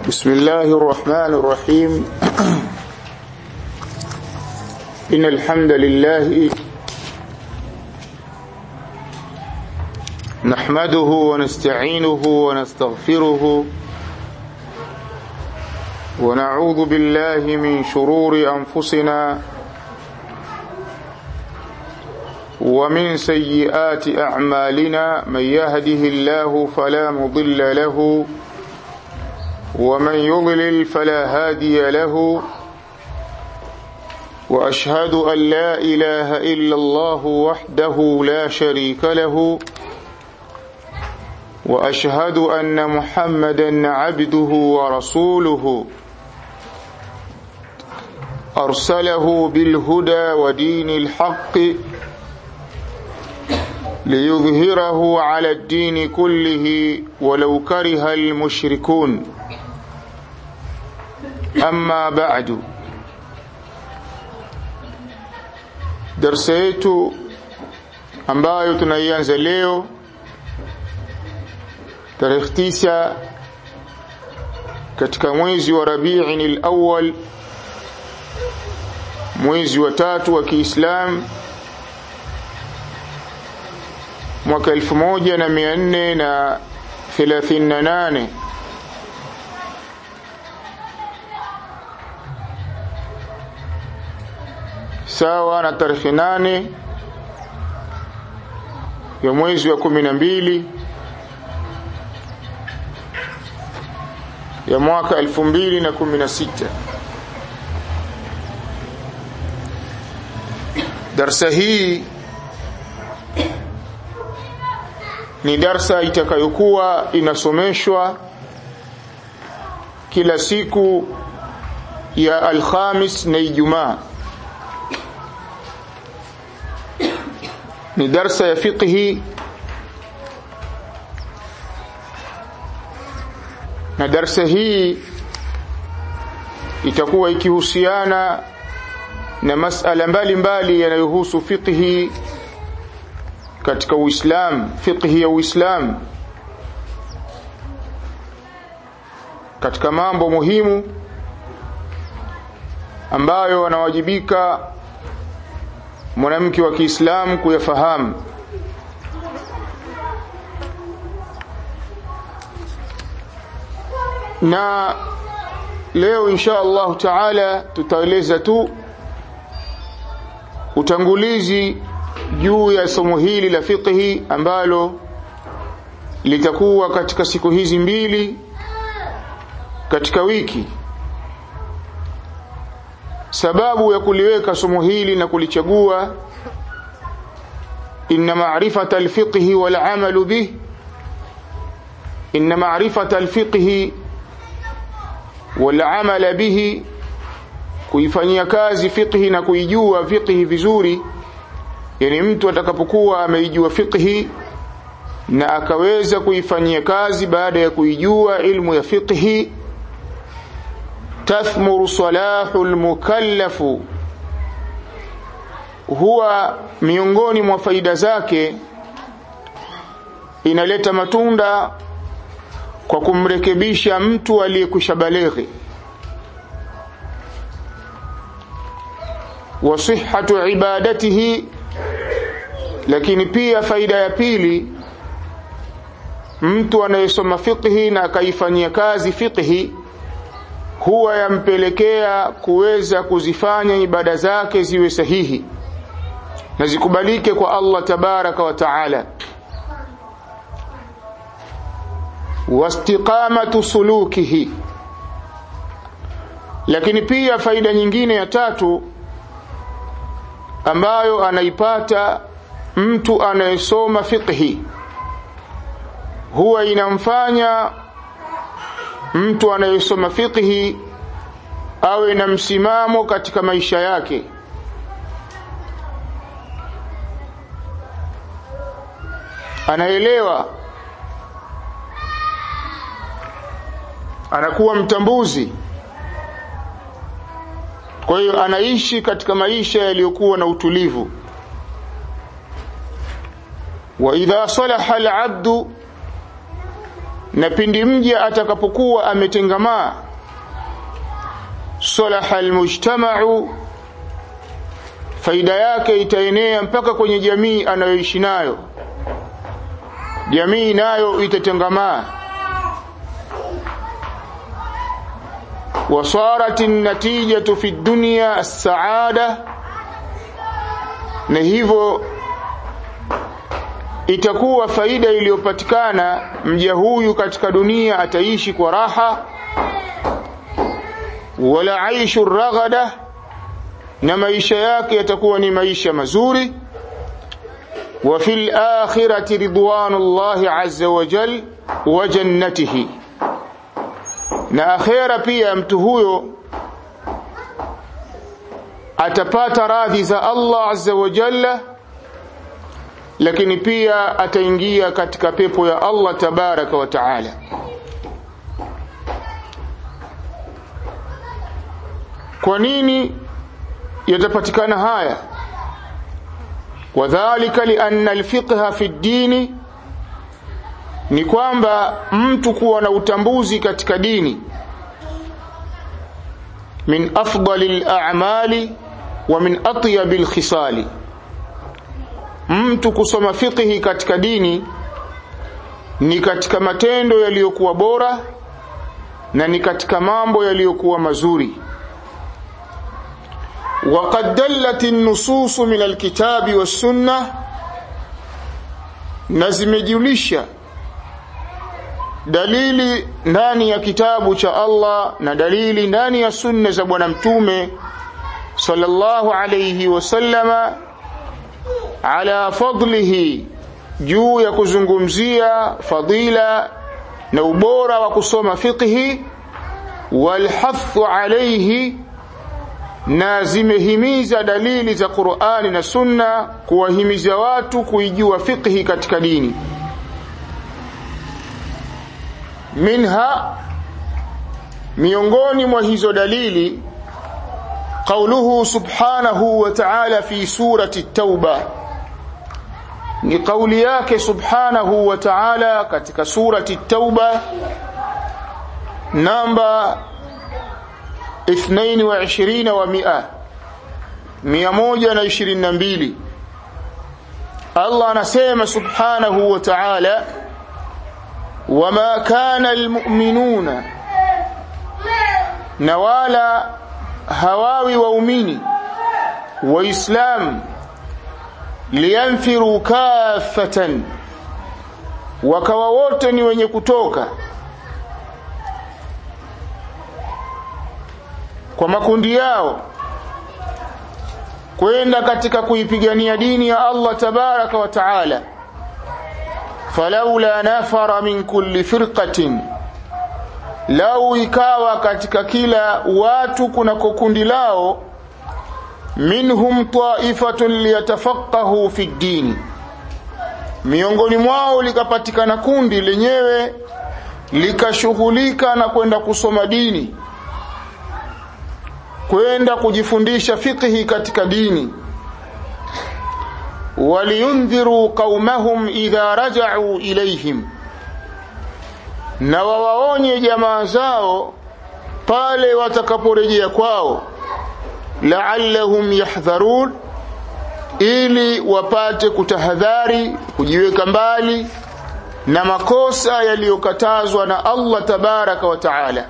بسم الله الرحمن الرحيم إن الحمد لله نحمده ونستعينه ونستغفره ونعوذ بالله من شرور أنفسنا ومن سيئات أعمالنا من يهده الله فلا مضل له ومن يضلل فلا هادي له وأشهد أن لا إله إلا الله وحده لا شريك له وأشهد أن محمدا عبده ورسوله أرسله بالهدى ودين الحق ليظهره على الدين كله ولو كره المشركون أما بعد darsa yetu ambayo tunaianza leo tarehe tisa katika mwezi wa Rabiin al-Awwal mwezi wa tatu wa Kiislamu mwaka 1438 sawa na tarehe nane ya mwezi wa kumi na mbili ya mwaka elfu mbili na kumi na sita darsa hii ni darsa itakayokuwa inasomeshwa kila siku ya Alhamis na Ijumaa ni darsa ya fiqhi na darsa hii itakuwa ikihusiana na masala mbalimbali yanayohusu fiqhi katika Uislamu fiqhi ya Uislamu katika mambo muhimu ambayo wanawajibika mwanamke wa Kiislamu kuyafahamu na leo insha Allah taala tutaeleza tu utangulizi juu ya somo hili la fiqhi ambalo litakuwa katika siku hizi mbili katika wiki sababu ya kuliweka somo hili na kulichagua inna ma'rifata al-fiqh wal 'amal bih inna ma'rifata al-fiqh wal 'amal bih kuifanyia kazi fiqhi na kuijua fiqhi vizuri yani mtu atakapokuwa ameijua fiqhi na akaweza kuifanyia kazi baada ya kuijua ilmu ya fiqhi tathmuru salahu almukallafu huwa miongoni mwa faida zake inaleta matunda kwa kumrekebisha mtu aliyekwisha balighi wa sihhatu ibadatihi lakini pia faida ya pili mtu anayesoma fiqhi na akaifanyia kazi fiqhi huwa yampelekea kuweza kuzifanya ibada zake ziwe sahihi na zikubalike kwa Allah tabaraka wa taala wastiqamatu sulukihi lakini pia faida nyingine ya tatu ambayo anaipata mtu anayesoma fiqhi huwa inamfanya mtu anayesoma fiqhi awe na msimamo katika maisha yake anaelewa anakuwa mtambuzi kwa hiyo anaishi katika maisha yaliyokuwa na utulivu wa idha salaha al-abdu na pindi mja atakapokuwa ametengamaa salaha almujtama'u faida yake itaenea mpaka kwenye jamii anayoishi nayo jamii nayo itatengamaa وصارت النتيجة في الدنيا السعادة na hivyo itakuwa faida iliyopatikana mja huyu katika dunia ataishi kwa raha wala aishu raghada na maisha yake yatakuwa ni maisha mazuri wa fil akhirati ridwanullahi azza wa jal wa jannatihi na akhera pia mtu huyo atapata radhi za Allah azza wa jalla lakini pia ataingia katika pepo ya Allah tabaraka wa taala kwa nini yatapatikana haya wadhālika lianna alfiqha fi ddini ni kwamba mtu kuwa na utambuzi katika dini min afdali al-a'mali wa min atyabi al-khisali mtu kusoma fiqhi katika dini ni katika matendo yaliyokuwa bora na ni katika mambo yaliyokuwa mazuri وقد دلت النصوص من الكتاب والسنة نزمجلشا dalili ndani ya kitabu cha Allah na dalili ndani ya sunna za bwana mtume sallallahu alayhi wasallama ala fadlihi juu ya kuzungumzia fadila na ubora wa kusoma fiqhi walhathu alayhi na zimehimiza dalili za Qur'ani na Sunna kuwahimiza watu kuijua fiqhi katika dini minha miongoni mwa hizo dalili qauluhu subhanahu wa ta'ala fi surati at-tauba ni kauli yake subhanahu wa ta'ala katika surati at-tauba namba 22 wa 100 122 Allah anasema subhanahu wa ta'ala وما كان المؤمنون نوالا هواوي وأميني وإسلام لينفروا كافة wakawa wote ni wenye kutoka kwa makundi yao kwenda katika kuipigania dini ya Allah tabaraka wa taala falaula nafara min kulli firqatin lau ikawa katika kila watu kuna kundi lao minhum taifatun liyatafaqahu fi ddini miongoni mwao likapatikana kundi lenyewe likashughulika na kwenda kusoma dini kwenda kujifundisha fiqhi katika dini waliyundhiru qaumahum idha raja'u ilayhim na wawaonye jamaa zao pale watakaporejea kwao la'allahum yahdharun ili wapate kutahadhari kujiweka mbali na makosa yaliyokatazwa na Allah tabaraka wa taala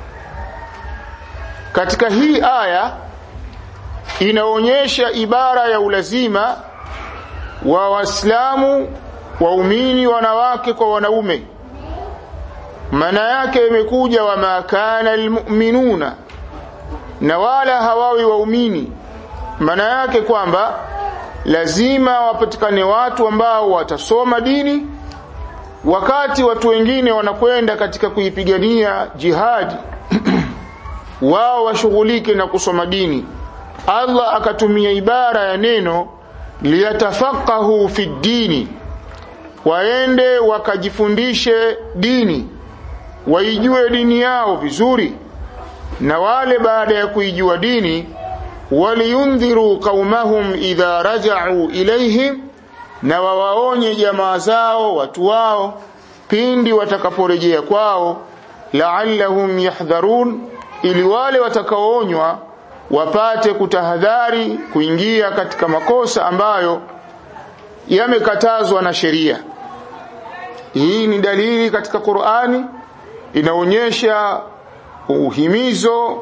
katika hii aya inaonyesha ibara ya ulazima wa waislamu waumini wanawake kwa wanaume maana yake imekuja wa makana almu'minuna na wala hawawi waumini maana yake kwamba lazima wapatikane watu ambao watasoma dini wakati watu wengine wanakwenda katika kuipigania jihadi wao washughulike na kusoma dini Allah akatumia ibara ya neno liyatafaqahu fi dini waende wakajifundishe dini waijue dini yao vizuri na wale baada ya kuijua dini waliyundhiru qaumahum idha raja'u ilayhim na wawaonye jamaa zao watu wao pindi watakaporejea kwao la'allahum yahdharun ili wale watakaoonywa wapate kutahadhari kuingia katika makosa ambayo yamekatazwa na sheria hii ni dalili katika Qur'ani inaonyesha uhimizo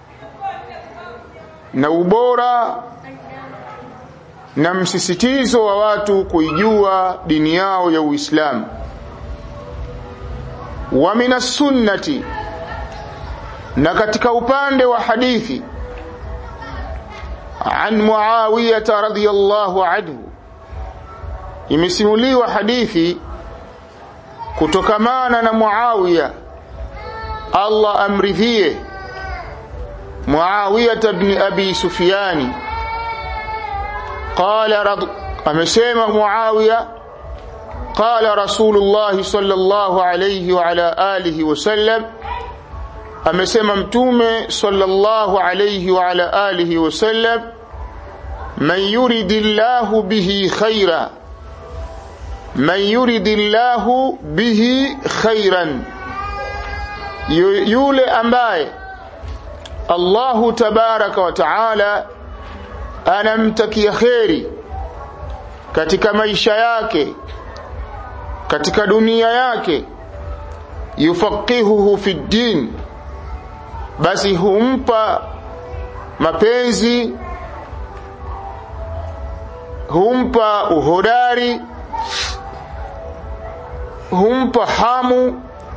na ubora na msisitizo wa watu kuijua dini yao ya Uislamu wa minas sunnati na katika upande wa hadithi an Muawiyah radhiyallahu anhu imesimuliwa hadithi kutokamana na Muawiya Allah amridhie Muawiya ibn Abi Sufyani qala rad amesema Muawiya qala Rasulullah sallallahu alayhi wa ala alihi wasallam amesema mtume sallallahu alayhi wa ala alihi wasallam man yuridillahu bihi khaira man yuridillahu bihi khairan yule ambaye Allahu tabaraka wa taala anamtakia kheri katika maisha yake katika dunia yake yufaqihuhu fi din basi humpa mapenzi humpa uhodari humpa hamu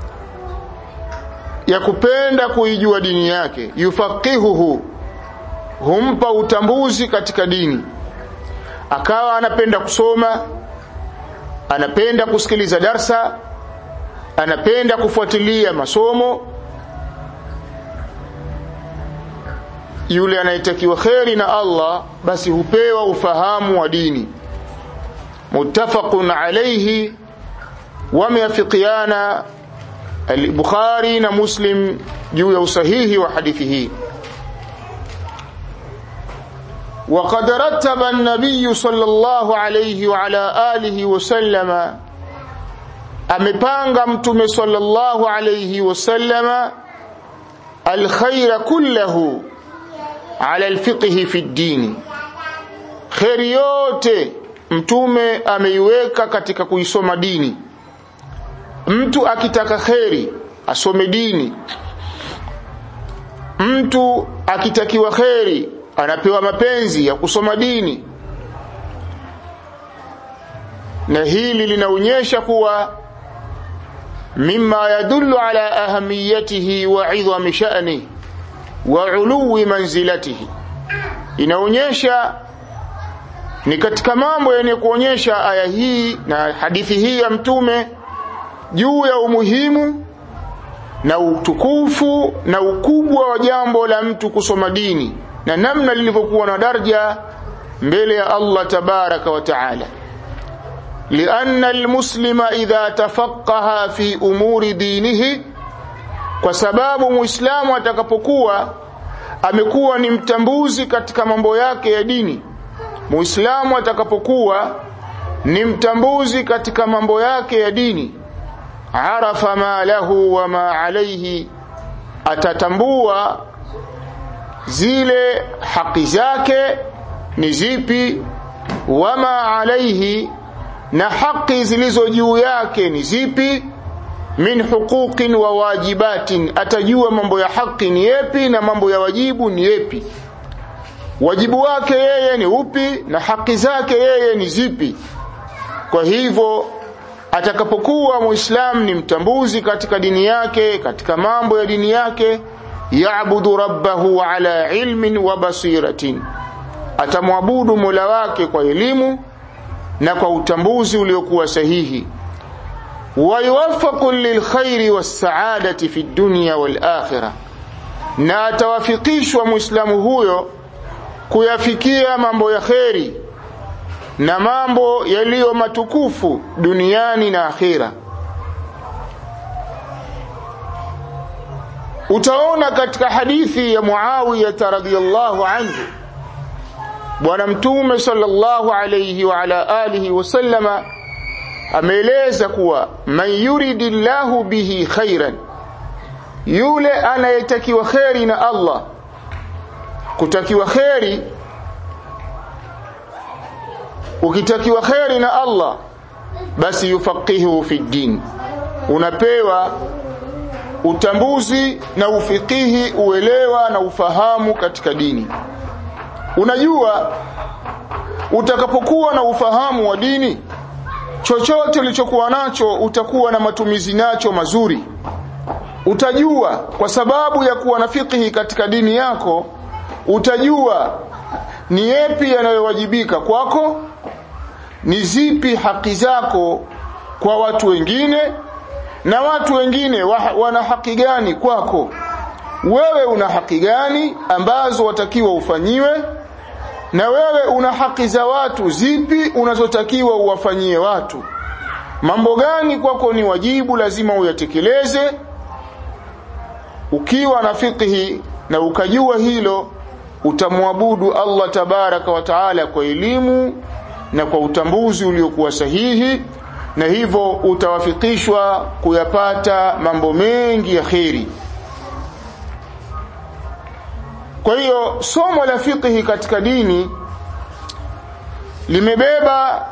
ya kupenda kuijua dini yake yufaqihuhu humpa utambuzi katika dini akawa anapenda kusoma anapenda kusikiliza darsa anapenda kufuatilia masomo yule anayetakiwa kheri na Allah basi hupewa ufahamu wa dini muttafaqun alayhi wameafikiana al-Bukhari na Muslim juu ya usahihi wa hadithi hii وقد رتب النبي صلى الله عليه وعلى آله وسلم amepanga mtume sallallahu alayhi wasallama alkhaira kullahu ala alfiqhi fi ddini khairi yote mtume ameiweka katika kuisoma dini mtu akitaka kheri asome dini mtu akitakiwa kheri anapewa mapenzi ya kusoma dini na hili linaonyesha kuwa mima yadullu ala ahamiyatihi wa idhami sha'ni wa uluwi manzilatihi inaonyesha ni katika mambo yenye kuonyesha aya hii na hadithi hii ya mtume juu ya umuhimu na utukufu na ukubwa wa jambo la mtu kusoma dini na namna lilivyokuwa na daraja mbele ya Allah tabaraka wa taala لأن المسلم إذا تفقه في أمور دينه kwa sababu muislamu atakapokuwa amekuwa ni mtambuzi katika mambo yake ya dini muislamu atakapokuwa ni mtambuzi katika mambo yake ya dini arafa ma lahu wa ma alayhi atatambua zile haki zake ni zipi wama alaihi na haki zilizo juu yake ni zipi min huquqin wa wajibatin atajua mambo ya haki ni yepi na mambo ya wajibu ni yepi wajibu wake yeye ni upi na haki zake yeye ni zipi kwa hivyo atakapokuwa muislamu ni mtambuzi katika dini yake katika mambo ya dini yake yaabudu rabbahu ala ilmin wa basiratin atamwabudu mola wake kwa elimu na kwa utambuzi uliokuwa sahihi wayuwaffaqu lilkhairi wassaadati fi dunya wal akhirah na atawafikishwa muislamu huyo kuyafikia mambo ya kheri na mambo yaliyo matukufu duniani na akhira utaona katika hadithi ya Muawiya radhiyallahu anhu bwana mtume sallallahu alayhi wa ala alihi wasallama ameeleza kuwa man yuridillahu bihi khairan yule anayetakiwa kheri na Allah kutakiwa kheri ukitakiwa kheri na Allah basi yufaqihu fi din unapewa utambuzi na ufikihi uelewa na ufahamu katika dini unajua utakapokuwa na ufahamu wa dini chochote ulichokuwa nacho utakuwa na matumizi nacho mazuri utajua kwa sababu ya kuwa na fikihi katika dini yako utajua ni yepi yanayowajibika kwako ni zipi haki zako kwa watu wengine na watu wengine wa, wana haki gani kwako wewe una haki gani ambazo watakiwa ufanyiwe na wewe una haki za watu zipi unazotakiwa uwafanyie watu mambo gani kwako ni wajibu lazima uyatekeleze ukiwa na fiqhi na ukajua hilo utamwabudu Allah tabaraka wa taala kwa elimu na kwa utambuzi uliokuwa sahihi na hivyo utawafikishwa kuyapata mambo mengi ya kheri kwa hiyo somo la fiqhi katika dini limebeba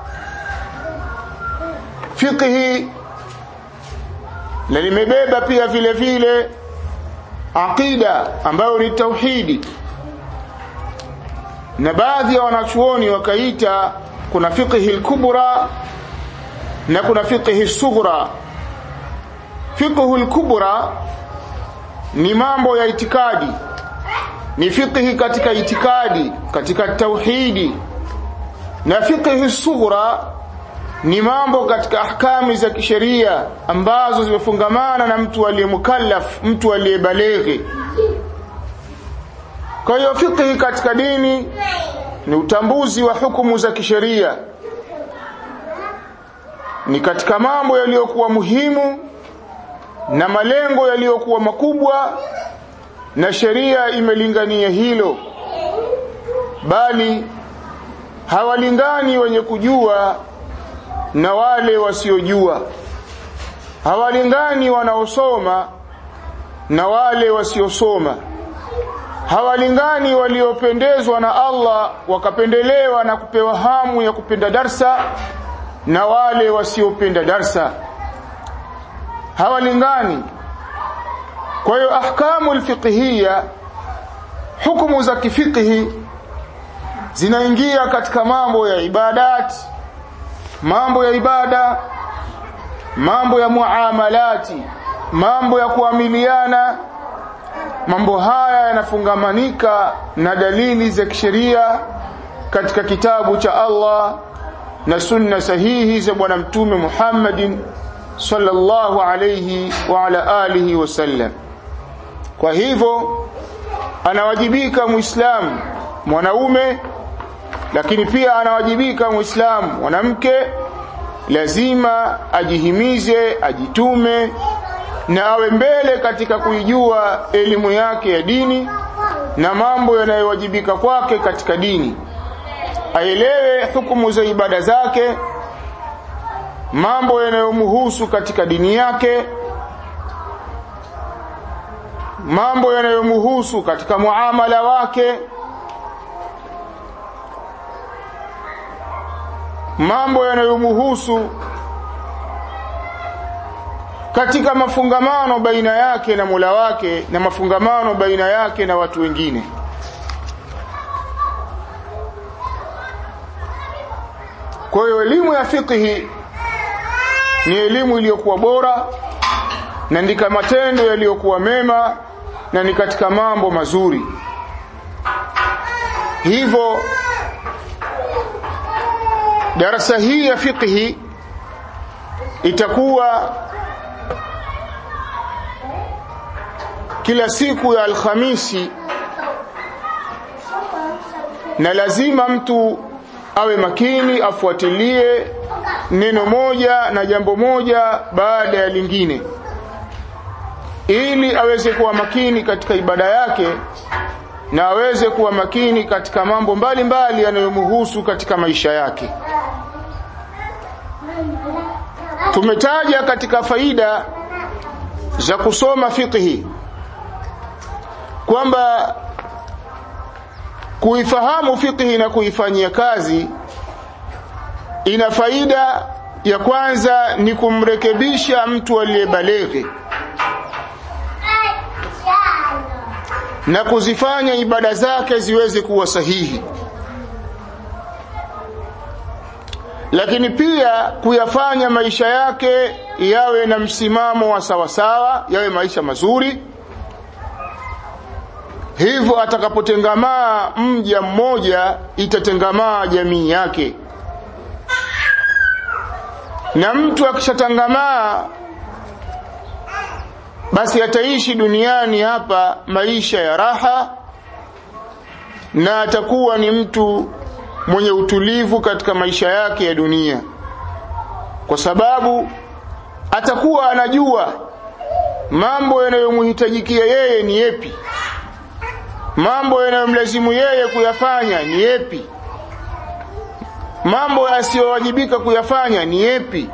fiqhi na limebeba pia vile vile aqida ambayo ni tauhidi na baadhi ya wanachuoni wakaita kuna fiqhi al-kubra na kuna fiqhi sughra fiqhu al-kubra ni mambo ya itikadi ni fiqhi katika itikadi katika tauhidi na fiqhi sughra ni mambo katika ahkami za kisheria ambazo zimefungamana na mtu aliyemukallaf mtu aliyebalighi kwa hiyo fiqhi katika dini ni utambuzi wa hukumu za kisheria ni katika mambo yaliyokuwa muhimu na malengo yaliyokuwa makubwa na sheria imelingania hilo bali hawalingani wenye kujua na wale wasiojua hawalingani wanaosoma na wale wasiosoma hawalingani waliopendezwa na Allah wakapendelewa na kupewa hamu ya kupenda darsa na wale wasiopenda darsa hawalingani kwa hiyo ahkamu alfiqhiyya hukumu za kifiqhi zinaingia katika mambo ya ibadat mambo ya ibada mambo ya muamalati mambo ya kuamiliana mambo haya yanafungamanika na dalili za kisheria katika kitabu cha Allah na sunna sahihi za bwana mtume Muhammadin sallallahu alayhi wa ala alihi wasallam kwa hivyo anawajibika muislamu mwanaume lakini pia anawajibika muislamu mwanamke lazima ajihimize ajitume na awe mbele katika kuijua elimu yake ya dini na mambo yanayowajibika kwake katika dini aelewe hukumu za ibada zake mambo yanayomhusu katika dini yake mambo yanayomhusu katika muamala wake mambo yanayomhusu katika mafungamano baina yake na Mola wake na mafungamano baina yake na watu wengine kwa hiyo elimu ya fiqhi ni elimu iliyokuwa bora na ndika matendo yaliyokuwa mema na ni katika mambo mazuri hivyo darasa hii ya fiqhi itakuwa kila siku ya alhamisi na lazima mtu awe makini afuatilie neno moja na jambo moja baada ya lingine ili aweze kuwa makini katika ibada yake na aweze kuwa makini katika mambo mbalimbali yanayomhusu katika maisha yake tumetaja katika faida za kusoma fiqhi kwamba kuifahamu fiqhi na kuifanyia kazi ina faida ya kwanza ni kumrekebisha mtu aliyebaleghe na kuzifanya ibada zake ziweze kuwa sahihi lakini pia kuyafanya maisha yake yawe na msimamo wa sawasawa yawe maisha mazuri hivyo atakapotengamaa mja mmoja itatengamaa jamii yake na mtu akishatangamaa basi ataishi duniani hapa maisha ya raha na atakuwa ni mtu mwenye utulivu katika maisha yake ya dunia kwa sababu atakuwa anajua mambo yanayomhitajikia yeye ni yepi mambo yanayomlazimu yeye kuyafanya ni yepi mambo yasiyowajibika kuyafanya ni yepi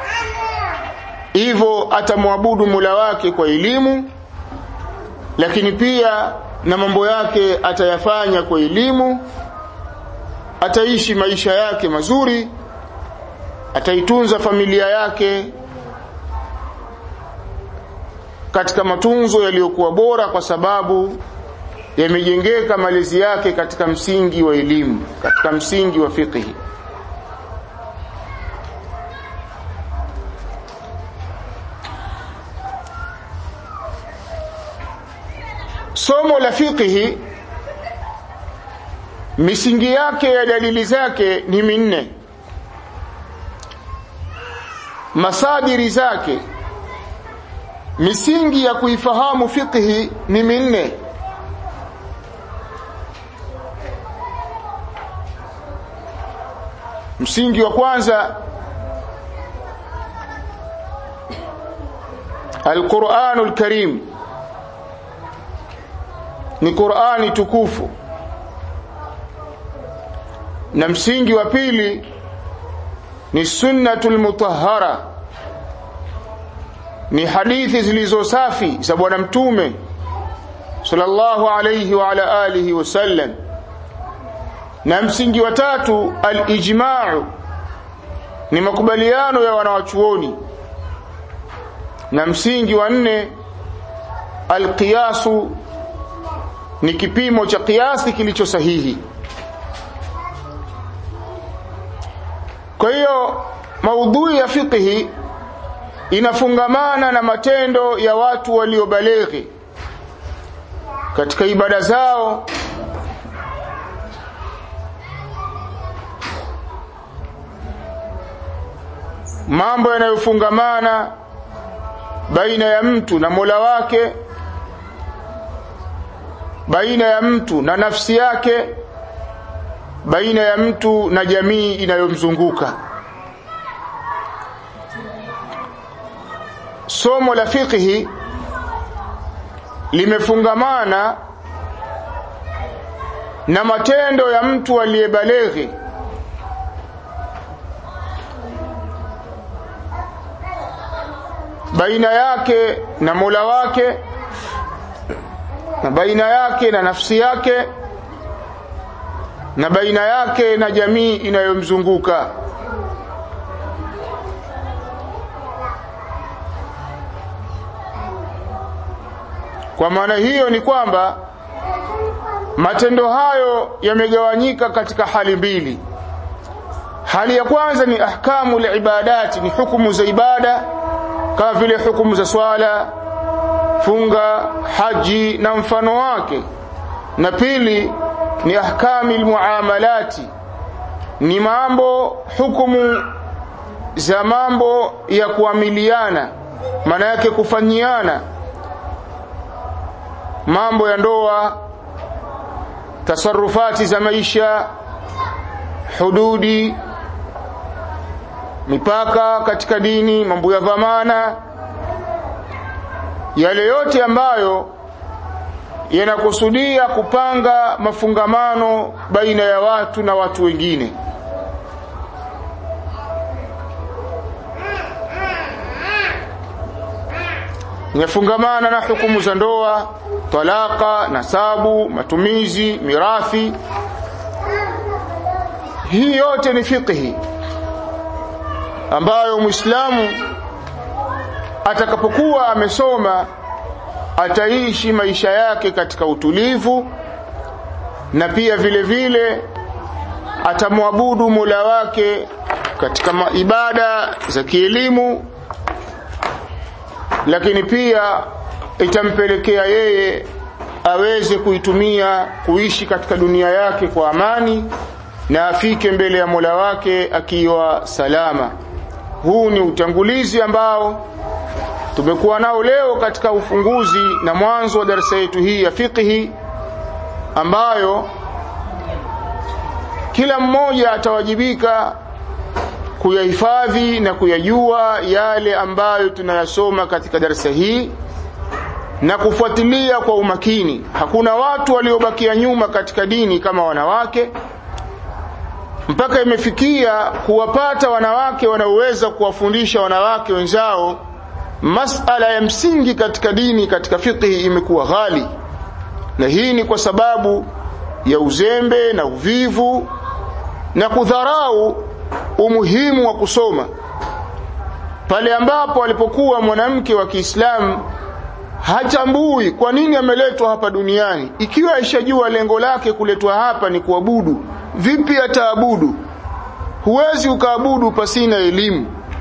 hivyo atamwabudu Mola wake kwa elimu lakini pia na mambo yake atayafanya kwa elimu ataishi maisha yake mazuri ataitunza familia yake katika matunzo yaliyokuwa bora kwa sababu yamejengeka malezi yake katika msingi wa elimu katika msingi wa fiqhi somo la fiqhi misingi yake ya dalili zake ni minne masadiri zake misingi ya kuifahamu fiqhi ni minne msingi wa kwanza القرآن الكريم ni Qur'ani tukufu na msingi wa pili ni sunnatul mutahhara ni hadithi zilizo safi za bwana mtume sallallahu alayhi wa ala alihi wasallam na msingi wa tatu al-ijma'u ni makubaliano ya wanawachuoni na msingi wa nne al-qiyasu ni kipimo cha kiasi kilicho sahihi kwa hiyo maudhui ya fiqhi inafungamana na matendo ya watu waliobaleghi katika ibada zao mambo yanayofungamana baina ya mtu na Mola wake baina ya mtu na nafsi yake baina ya mtu na jamii inayomzunguka somo la fiqhi limefungamana na matendo ya mtu aliyebaleghi baina yake na Mola wake na baina yake na nafsi yake na baina yake na jamii inayomzunguka kwa maana hiyo ni kwamba matendo hayo yamegawanyika katika hali mbili hali ya kwanza ni ahkamu ibadati ni hukumu za ibada kama vile hukumu za swala funga haji na mfano wake na pili ni ahkami almuamalati ni mambo hukumu za mambo ya kuamiliana maana yake kufanyiana mambo ya ndoa tasarufati za maisha hududi mipaka katika dini mambo ya dhamana yale yote ambayo yanakusudia kupanga mafungamano baina ya watu na watu wengine inafungamana na hukumu za ndoa talaka nasabu matumizi mirathi hii yote ni fiqhi ambayo muislamu atakapokuwa amesoma ataishi maisha yake katika utulivu na pia vile vile atamwabudu Mola wake katika ibada za kielimu lakini pia itampelekea yeye aweze kuitumia kuishi katika dunia yake kwa amani na afike mbele ya Mola wake akiwa salama huu ni utangulizi ambao tumekuwa nao leo katika ufunguzi na mwanzo wa darasa yetu hii ya fiqhi ambayo kila mmoja atawajibika kuyahifadhi na kuyajua yale ambayo tunayasoma katika darasa hii na kufuatilia kwa umakini hakuna watu waliobakia nyuma katika dini kama wanawake mpaka imefikia kuwapata wanawake wanaoweza kuwafundisha wanawake wenzao masala ya msingi katika dini katika fiqhi imekuwa ghali na hii ni kwa sababu ya uzembe na uvivu na kudharau umuhimu wa kusoma pale ambapo alipokuwa mwanamke wa Kiislamu hatambui kwa nini ameletwa hapa duniani ikiwa aishajua lengo lake kuletwa hapa ni kuabudu vipi ataabudu huwezi ukaabudu pasina elimu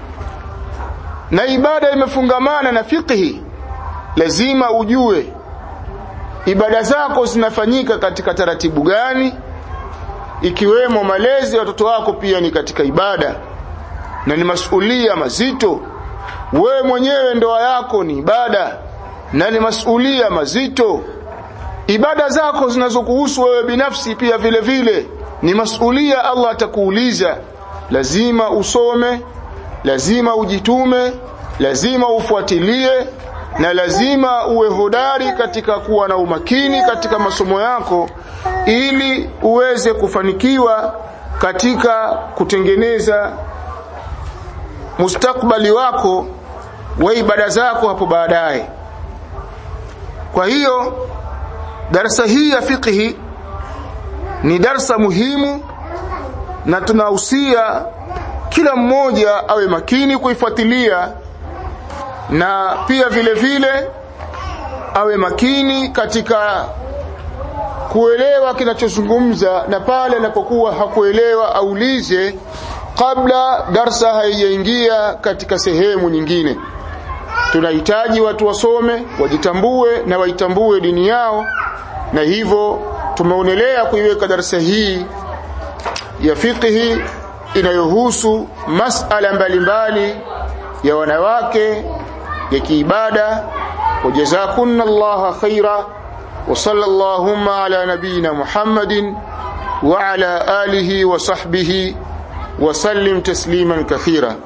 na ibada imefungamana na fiqhi lazima ujue ibada zako zinafanyika katika taratibu gani ikiwemo malezi ya watoto wako pia ni katika ibada na ni masulia mazito wewe mwenyewe ndoa yako ni ibada na ni masulia mazito ibada zako zinazokuhusu wewe binafsi pia vile vile ni masulia Allah atakuuliza lazima usome lazima ujitume lazima ufuatilie na lazima uwe hodari katika kuwa na umakini katika masomo yako ili uweze kufanikiwa katika kutengeneza mustakbali wako wa ibada zako hapo baadaye kwa hiyo darasa hii ya fiqhi ni darsa muhimu na tunahusia kila mmoja awe makini kuifuatilia na pia vile vile awe makini katika kuelewa kinachozungumza na pale anapokuwa hakuelewa aulize kabla darsa haijaingia katika sehemu nyingine tunahitaji watu wasome wajitambue na waitambue dini yao na hivyo tumeonelea kuiweka darasa hii ya fiqhi inayohusu masala mbalimbali ya wanawake ya kiibada wajazakunna allaha khaira wa sallallahu ala nabina muhammadin wa ala alihi wa sahbihi wa sallim tasliman kathira